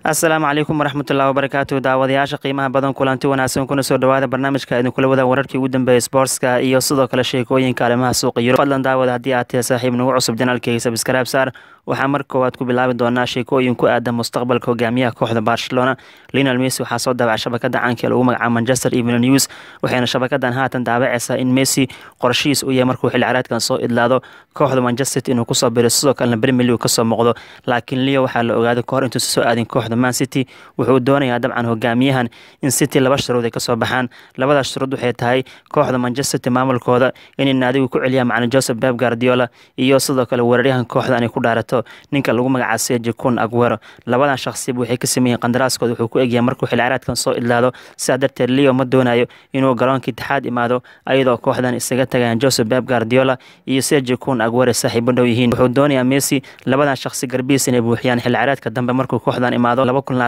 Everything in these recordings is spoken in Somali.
asalaamu calaykum waraxmatullahi wabarakaatu daawadayaasha qiimaha badan kulanti wanaagsan kuna soo dhawaada barnaamijka idinkula wada wararkii ugu dambeeyay sportska iyo sidoo kale sheekooyinka arrimaha suuqa yurub fadlan daawada haddii aad tahay saaxiib nagu cusub janaalkeyga sabskaraab saar waxaa mar koowaad ku bilaabi doonaa sheekooyin ku aadan mustaqbalka hogaamiyaha kooxda barcelona linal messi waxaa soo daabacay shabakada caanka ee lagu magacaabo manchester evening news waxayna shabakadan haatan daabacaysaa in messi qorshihiis u yahay markuu xilli caraadkan soo idlaado kooxda manchester city inuu kusoo biro sidoo kalena premier league kasoo muuqdo laakiin leo waxaa la ogaaday kahor intuusa soo aadin kooxda man city wuxuu doonayaa dabcan hogaamiyahan in city laba shuruud ay kasoo baxaan labadaas shuruud waxay tahay kooxda manchester city maamulkooda inay naadigu ku celiyaan macalin joseph beb guardiola iyo sidoo kale weeraryahan kooxda inay ku dhaarato ninka lagu magacaabo seji kun aguero labadan shakhsiba waxay ka sameeyeen qandaraaskooda wuxuu ku egyahay markuu xilli caraadkan soo idlaado sidaa darteed leo ma doonayo inuu garoonka itixaad imaado ayadoo kooxdan isaga tagayaan joseph beb guardiola iyo seji kun aguero saaxiibo dhow yihiin wuxuu doonayaa messi labadan shakhsi garbihiis inay buuxiyaan xilli caraadka dambe markuu kooxdan imaado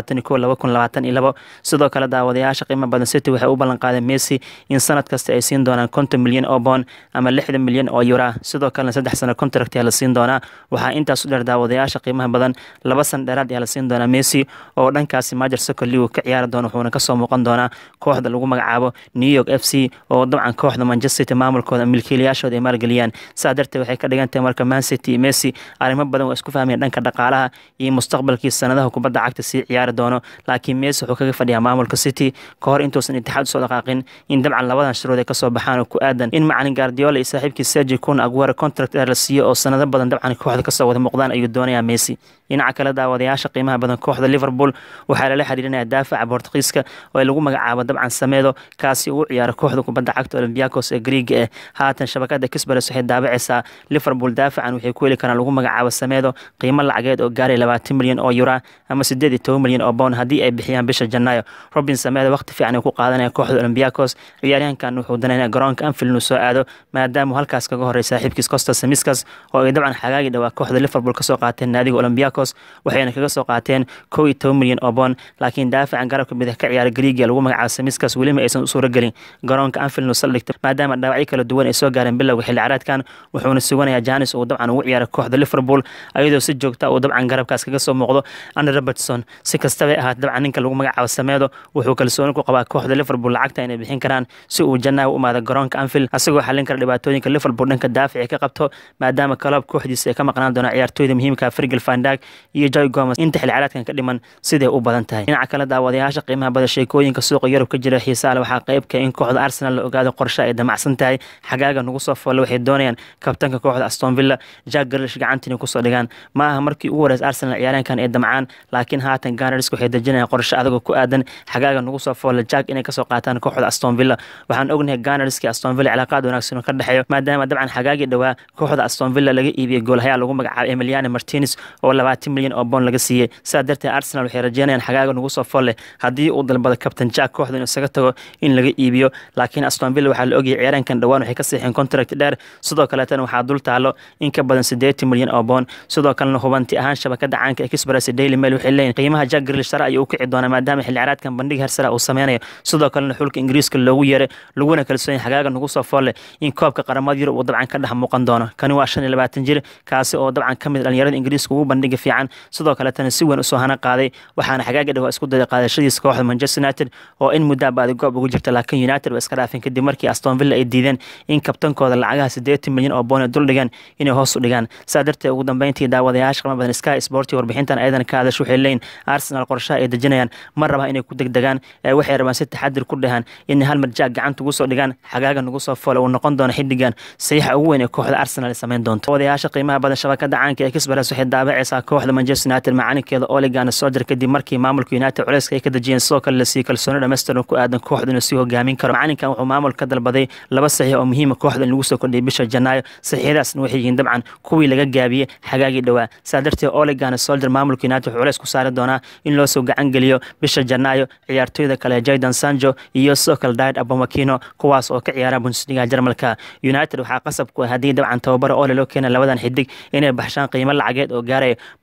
sidoo kale daawadayaasha qiimo badan city waxay u ballan qaadeen messi in sanad kasta ay siin doonaan konton milyan oo boon ama lixdan milyan oo yura sidoo kalena saddex sano contract ayaa la siin doonaa waxaa intaas u dheer daawadayaasha qiimaha badan laba san dheeraad ayaa la siin doonaa messi oo dhankaasi majer soccer league ka ciyaari doono wuxuuna kasoo muuqan doonaa kooxda lagu magacaabo new york f c oo dabcan kooxda manchester city maamulkooda milkiilayaashooda ay maalgeliyaan saa darteed waxay ka dhigan tahay marka man city iyo messi arrimo badan waa isku fahmayeen dhanka dhaqaalaha iyo mustaqbalkii sanadaha kubadda cagta sii ciyaari doono laakiin messi wuxuu kaga fadhiyaa maamulka city ka hor intuusan itixaad usoo dhaqaaqin in dabcan labadan shuruud ay kasoo baxaan oo ku aadan in macalin guardiola iyo saaxiibkii sergi kun aguero contract dheer la siiyo oo sanado badan dabcan kooxda kasoo wada muuqdaan ayuu doonayaa messi dhinaca kale daawadayaasha qiimaha badan kooxda liverpool waxaa lala xiriirinaya daafaca bortugiiska oo lagu magacaabo dabcan sameedo kaasi uu ciyaaro kooxda kubadda cagta olymbiacos ee griiga eh haatan shabakada kisbares waxay daabacaysaa liverpool daafacan waxay ku heli karaan lagu magacaabo sameedo qiimo lacageed oo gaaray labaatan milyan oo yura ama sideed iyo toban milyan oo bound haddii ay bixiyaan bisha janaayo robin sameeda waqti fiican ay ku qaadanaya kooxda olymbiacos ciyaaryahankan wuxuu danaynaya garoonka anfield inuu soo aado maadaama halkaas kaga horey saaxiibkiis costa samiskas oo ay dabcan xagaagi dhawaa kooxda liverpool kasoo qaateen naadiga olymbiacos waxayna kaga soo qaateen kow iyo toban milyan oo boon laakiin daafacan garabka bidix ka ciyaara griiga lagu magacaabo samiskas welima aysan u suuro gelin garoonka anfield inuu saldhigto maadaama dhaawacyo kala duwan ay soo gaareen bilowga xilli caraadkan wuxuuna suganayaa janis uu dabcan ugu ciyaara kooxda liverpool ayadoo si joogta uu dabcan garabkaas kaga soo muuqdo andre robertson si kastaba ahaat dabcan ninka lagu magacaabo sameedo wuxuu kalsooni ku qabaa kooxda liverpool lacagta inay bixin karaan si uu janaaha u imaado garoonka anfield asagoo xallin kara dhibaatooyinka liverpool dhanka daafici ka qabto maadaama kaloob kooxdiisa ay ka maqnaan doonaan ciyaartooyda muhiimka frigil fandag iyo joy gomes inta xilli caraadkan ka dhiman siday u badan tahay dhinaca kale daawadayaasha qiimaha bada sheekooyinka suuqa yurub ka jira xiisaale waxaa qeybka in kooxda arsenal la ogaado qorshe ay damacsan tahay xagaaga nagu soo foole waxay doonayaan kabtanka kooxda aston villa jack garlish gacantii inay kusoo dhigaan ma aha markii ugu horeysa arsenal ciyaaryahankan ay damcaan laakiin haatan ganars waxay dejinayaan qorshe adagoo ku aadan xagaaga nagu soo foole jack inay kasoo qaataan kooxda aston villa waxaan ognahay ganarski aston villa cilaaqaad wanaagsan oo ka dhexeeyo maadaama dabcan xagaagii dhowaa kooxda aston villa laga iibiyey goolhayaa lagu magacaabo emiliano martinez oo labaatan milyan oo boon laga siiyey sidaa darteed arsenal waxay rajeynayaan xagaaga nagu soo folle haddii uu dalbado kabtan jack kooxda inuu isaga tago in laga iibiyo laakiin aston villa waxaa la ogayay ciyaaraankan dhowaan waxay ka siixeen contract dheer sidoo kaleetana waxaa dul taalo in ka badan siddeetan milyan oo boon sidoo kalena hubanti ahaan shabakada caanka ee kisbaras daily mail waxay leeyihin qiimaha jack grilish sare ayuu u kici doonaa maadaama xilli caraadkan bandhig hersara uu sameynayo sidoo kalena xulka ingiriiska loogu yeeray laguna kalsoonyahay xagaaga nagu soo folle in koobka qaramada yurub uu dabcan ka dhex muuqan doono kani waa shan iyo labaatan jir kaasi oo dabcan ka mid dhalinyarada ingiriiska ugu bandhiga fiican sidoo kaletana si weyn usoo hana qaaday waxaana xagaaga dhawaa isku dayay qaadashadiisa kooxda manchester united oo in muddaa baadi goob ugu jirta laakiin united waa iska dhaafeen kadib markii aston villa ay diideen in kabtankooda lacagaha siddeetan milyan oo boon ay dul dhigaan inay hoos u dhigaan saa darteed ugu dambeyntii daawadayaasha qima badan sky sporti warbixintan ayadan ka hadash waxay leeyihin arsenal qorshaha ay dejinayaan ma rabaa inay ku degdegaan ee waxay rabaan si taxadir ku dhahaan in hal mar jaag gacanta ugu soo dhigaan xagaaga nagu soo foole uu noqon doono xiddigan saxiixa ugu weyn ee kooxda arsenal ay samayn doonto daawadayaasha qiimaha badan shabakada caanka ee kisbaras waxay daabacaysaa kooxda manchester united macalinkeeda oligana sojer kadib markii maamulka united culeyska ay ka dejiyeen sidoo kale la siiyey kalsooni dhammaystiran ku aadan kooxda inuu sii hogaamin karo macalinkan wuxuu maamul ka dalbaday laba saxiix oo muhiima kooxda in lagu soo kordhiyay bisha janaayo saxiixdaasna waxay yihiin dabcan kuwii laga gaabiyey xagaagii dhowaa saa darteed oligana soldier maamulka united wuxuu culeys ku saari doonaa in loo soo gacan geliyo bisha janaayo ciyaartooyda kale jaydan sanjo iyo sidoo kale daid abomakino kuwaas oo ka ciyaara bundesliga jarmalka united waxaa qasab ku ah haddii dabcan tababara ole loo keena labadan xidig inay baxshaan qiimo lacageed oo gaaraya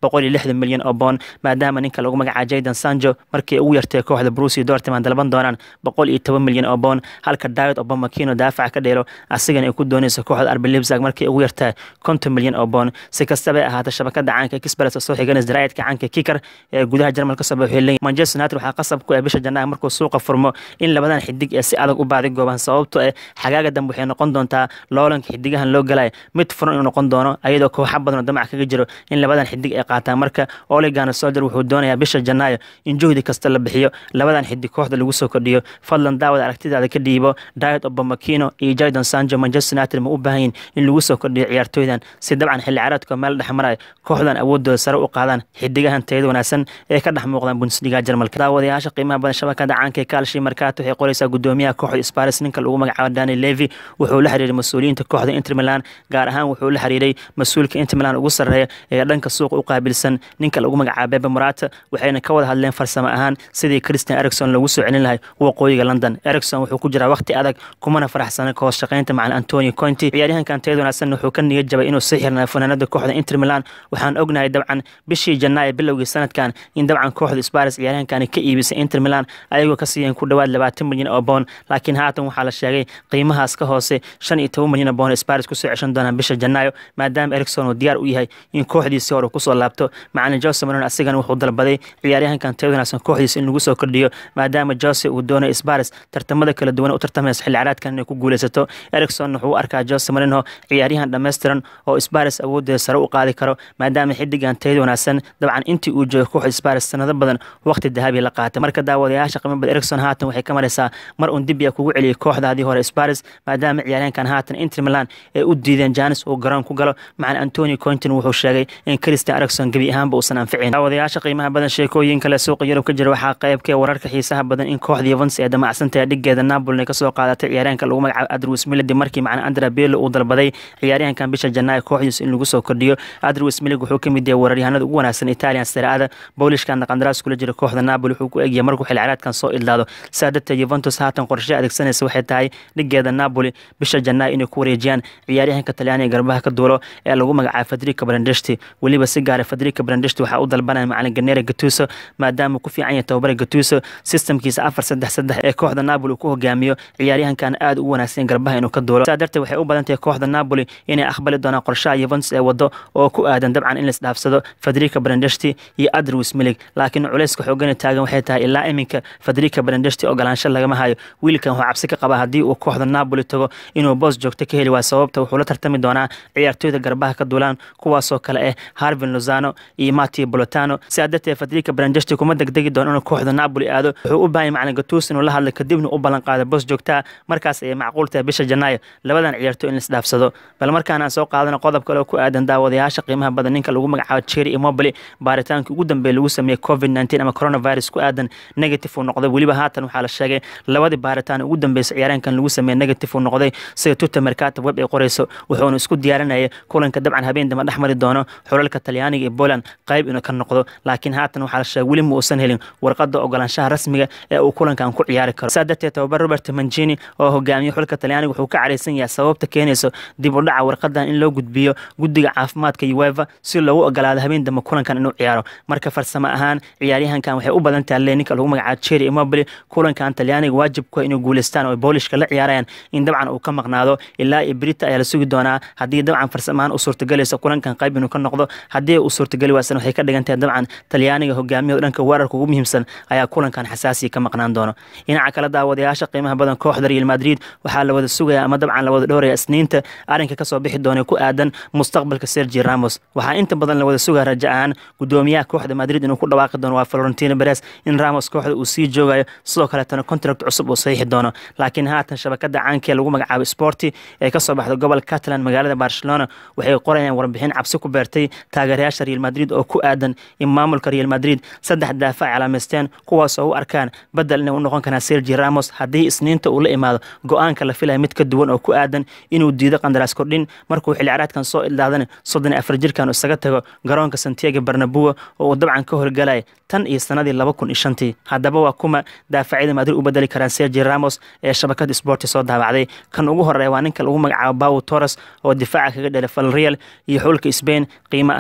boqol iyo lixdan milyan oo boon maadaama ninka lagu magacaabo jaydan sanjo markii ugu yartay kooxda brusi dortmund dalban doonaan boqol iyo toban milyan oo boon halka david obamakino daafaca ka dheelo asigana ay ku doonayso kooxda arbi libsag markii ugu yartahay konton milyan oo boon si kastaba ay ahaata shabakada caanka kisbares oo soo xiganaysa daraayadka caanka kikar ee gudaha jarmal ka soo baxay leeyihin manchester united waxaa qasab ku ah bisha janaayo markuu suuqa furmo in labadan xidig ee si adag u baaday goobaan sababto eh xagaaga dambe waxay noqon doontaa loolanka xidigahan loo galaya mid furan inuu noqon doono ayadoo kooxa badan oo damac kaga jiro in labadan xidig ay qaataan marka oligana solder wuxuu doonayaa bisha janaayo in juhdi kasta la bixiyo labadan xidig kooxda lagu soo kordhiyo fadlan daawad aragtidaada ka dhiibo diet obamakino iyo jadon sanjo manchester united ma u baahan yihin in lagu soo kordhiyo ciyaartooydan si dabcan xilli caraadka meel dhex maraya kooxdan awoodooda sare u qaadaan xidigahan tayada wanaagsan ee ka dhex muuqdaan bundesliga jarmalka daawadayaasha qiimaha badan shabakada caanka ee kaalshi markaat waxay qoraysaa gudoomiyaha kooxda sparis ninka lagu magacaabo dani levi wuxuu la xiriiray mas-uuliyiinta kooxda inter milan gaar ahaan wuxuu la xiriiray mas-uulka inter milan ugu sarreeya ee dhanka suuqa u qaabilsan ninka lagu magacaabo bebe morata waxayna ka wada hadleen farsamo ahaan sidii christian ericson lagu soo celin lahay waqooyiga london ericson wuxuu ku jiraa waqti adag kumana faraxsana ka hoos shaqaynta macalin antonio conti ciyaaryahankan tayada wanaagsan wuxuu ka niyad jabay inuu sii xirnaa fanaanada kooxda inter milan waxaan ognahay dabcan bishii janaayo bilowgii sanadkan in dabcan kooxda sparis ciyaaryahankani ka iibisay inter milan ayagoo ka siiyeen ku dhowaad labaatan milyan oo boon laakiin haatan waxaa la sheegay qiimahaas ka hoose shan iyo toban milyan oo boon sparis kusoo ceshan doonaan bisha janaayo maadaama ericson uu diyaar u yahay in kooxdiisii hore kusoo laabto macalin jose maron asigana wuxuu dalbaday ciyaaryahankan tayada wanaagsan kooxdiisa in lagu soo kordhiyo maadaama jose uu doonayo sparis tartamada kala duwan u tartamaysa xilli caraadkan inay ku guuleysato ericson wuxuu u arkaa jose marino ciyaaryahan dhammaystiran oo sparis awoodeeda sare u qaadi karo maadaama xidigan tayada wanaagsan dabcan intii uu joogo kooxda sparis sanado badan waqti dahabi la qaatay marka daawadayaasha qiimo bad ericson haatan waxay ka maraysaa mar uun dib ya kugu celiyay kooxdaadii hore sparis maadaama ciyaaryahankan haatan inter milan ay u diideen janis uu garoon ku galo macalin antonio contin wuxuu sheegay in christian ericson gebi ahaanba uusan anficin daawadayaasha qiimaha badan sheekooyin kale suuqa yurub ka jira waxaa qaybkee wararka xiisaha badan in kooxda yuvens ee damacsantahay dhigeeda napoli kasoo qaadatay ciyaaryahanka lagu magacaabo adrus milidi markii macalin andra bello uu dalbaday ciyaaryahankan bisha janaayo kooxdiisa in lagu soo kordhiyo adrus milig wuxuu ka mid yahay weeraryahanada ugu wanaagsan italian seraada boolishkana qandaraas kula jira kooxda napoli wuxuu ku egyahay markuu xil ciraadkan soo idlaado saa darteed yuventus haatan qorshe adeegsanaysa waxay tahay dhigeeda napoli bisha janaayo inay ku wareejiyaan ciyaaryahanka talyaaniga garbaha ka duulo ee lagu magacaabo federica brandeshti weliba si gaara federica brandeshti waxaa u dalbanaya macalin ganera gatuso maadaama ku fiican yahay tababara gatuso sistamkiisa afar saddex saddex ee kooxda napoli uu ku hogaamiyo ciyaaryahankan aad u wanaagsan garbaha inuu ka duulo saa darteed waxay u badan tahay kooxda napoli inay aqbali doonaan qorshaha yuventus ee wado oo ku aadan dabcan in laisdhaafsado federica brandeshti iyo adrus milig laakiin culayska xoogani taagan waxay tahay ilaa iminka federica brandeshti ogolaansho lagama hayo wiilkan wuxuu cabsi ka qabaa haddii uu kooxda napoli tago inuu boos joogto ka heli waayo sababta wuxuu la tartami doonaa ciyaartooyda garbaha ka duulaan kuwaasoo kale ah harvin lozano iyo matio bolotano sidaa darteed federica brandeshti kuma degdegi doono inuu kooxda napoli aado wuxuu u baahanya macalin gatus inuu la hadlo kadibna u ballan qaado boos joogtaa markaas ayay macquul tahay bisha janaayo labadan ciyaartooy in laisdhaafsado bal markaan aan soo qaadano qodob kale oo ku aadan daawadayaasha qiimaha badan ninka lagu magacaabo cherry immobile baaritaanka ugu dambeeya lagu sameeyey covid nteen ama coronavirus ku aadan negative uu noqday weliba haatan waxaa la sheegay labadii baaritaan ugu dambeysay ciyaaraankan lagu sameeyey negative uu noqday sida tuta mercato web ay qorayso wuxuuna isku diyaarinaya kulanka dabcan habeen dama dhex mari doono xulalka talyaaniga iyo poland qayb inuu ka noqdo laakiin haatan waxaa la sheegay weli ma uusan helin warqada ogolaanshaha rasmiga ee uu kulankan ku ciyaari karo saa darteed tababar robert mancini oo hogaamiye xulka talyaaniga wuxuu ka caraysan yahay sababta keenayso dib u dhaca warqadan in loo gudbiyo guddiga caafimaadka ueva si loogu ogolaado habeen dambe kulankan inuu ciyaaro marka farsamo ahaan ciyaaryahankan waxay u badan tahay le ninka lagu magacaabo cherry immobile kulankan talyaaniga waajib ku inay guuleystaan oo boolishka la ciyaarayaan in dabcan uu ka maqnaado ilaa iyo brita ayaa la sugi doonaa haddii dabcan farsamo ahaan u suurtagelayso kulankan qayb inuu ka noqdo haddii uu suurtageli waasan waxay ka dhigan tahay dabcan talyaaniga hogaamiyaha dhanka weerarka ugu muhiimsan ayaa kulankan xasaasiya ka maqnaan doono dhinaca kale daawadayaasha qiimaha badan kooxda real madrid waxaa la wada sugaya ama dabcan la wada dhowraya isniinta arrinka kasoo bixi doona ku aadan mustaqbalka sergi ramos waxaa inta badan la wada sugaya raja ahaan gudoomiyaha kooxda madrid inuu ku dhawaaqi doono waa florentino beres in ramos kooxda uu sii joogayo sidoo kaleetana contract cusub uu saxiixi doono laakiin haatan shabakada caankee lagu magacaabo sporti ee kasoo baxda gobolka catalan magaalada barcelona waxay qorayaan warbixin cabsi ku beertay taageerayaasha real madrid oo ku aadan in maamulka real madrid saddex daafac calaameysteen kuwaas oo u arkaan badel inay u noqon karaan sergi ramos haddii isniinta uu la imaado go-aanka la filaya mid ka duwan oo ku aadan inuu diido qandaraas kordhin markuu xilciraadkan soo ildaadana soddon iyo afar jirkan isaga tago garoonka santiago barnabua oo uu dabcan ka horgalaya tan iyo sanadii laba kun iyo shantii haddaba waa kuma daafacyada madrid u bedeli karaan sergi ramos ee shabakada sporti soo daabacday kan ugu horeeya waa ninka lagu magacaabo bawo torres oo difaaca kaga dhelay valreal iyo xulka spain qiimo ahaanna waxaa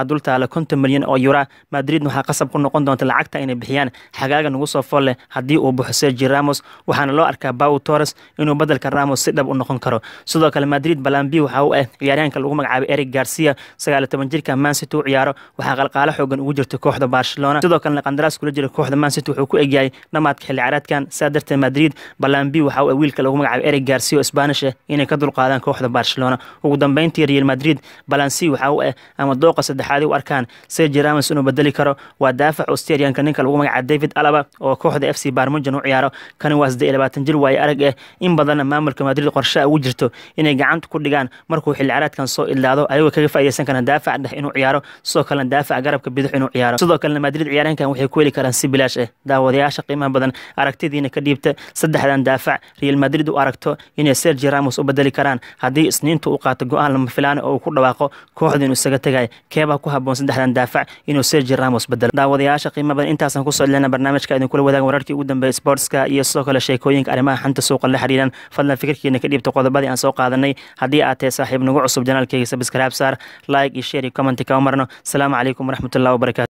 dul taala konton milyan oo yura madrid waxaa qasab ku noqon doonta lacagta inay bixiyaan xagaaga nagu soo fool leh haddii uu buxo sergi ramos waxaana loo arkaa baw torres inuu bedelka ramos si dhab u noqon karo sidoo kale madrid balambi waxa u ah ciyaaryahanka lagu magacaabay eric garcia sagaal toban jirka mancity u ciyaaro waxaa qalqaalo xoogan ugu jirta kooxda barcelona sidoo kalena qandaraas kula jira kooxda mancity wuxuu ku egyahay dhamaadka xilli ciyaareedkan saa darteed madrid balambi waxa u ah wiilka lagu magacaabay eric garcia oo spanish ah inay ka dulqaadaan kooxda barcelona ugu dambeyntii real madrid balansi waxa u ah ama dooqa saddexaad u arkaan sergi ramos inuu bedeli karo waa daafac australianka ninka lagu magacaabo david alaba oo kooxda f c barmujan u ciyaaro kani waa sidee labaatan jir waaye arag ah in badanna maamulka madrid qorshe ugu jirto inay gacanta ku dhigaan markuu xilli ciyaareedkan soo idlaado ayagoo kaga faa'iideysan karaan daafac dhex inuu ciyaaro sidoo kalena daafac garabka bidix inuu ciyaaro sidoo kalena madrid ciyaaryahankan waxay ku heli karaan si bilaash ah daawadayaasha qiimaha badan aragtidiina ka dhiibta saddexdan daafac real madrid u aragto inay sergi ramos u bedeli karaan haddii isniinta uu qaato go-aan lama filaan oo uu ku dhawaaqo kooxda inuu isaga tegay keebaa ku haboon saddexdan daafac inuu sergi ramos bedelo daawadayaasha qiimaha badan intaasaan kusoo celina barnaamijka idinkula wadaaga wararkii ugu dambeeya sportska iyo sidoo kale sheekooyinka arrimaha xanta suuqa la xiriiran fadlan fikirkiina ka dhiibta qodobadii aan soo qaadanay haddii aad tahay saaxiib nagu cusub janaalkeyga sabskraib saar like iyo share iyo commenti kama marno asalaamu calaykum waraxmatullahi wabarakatu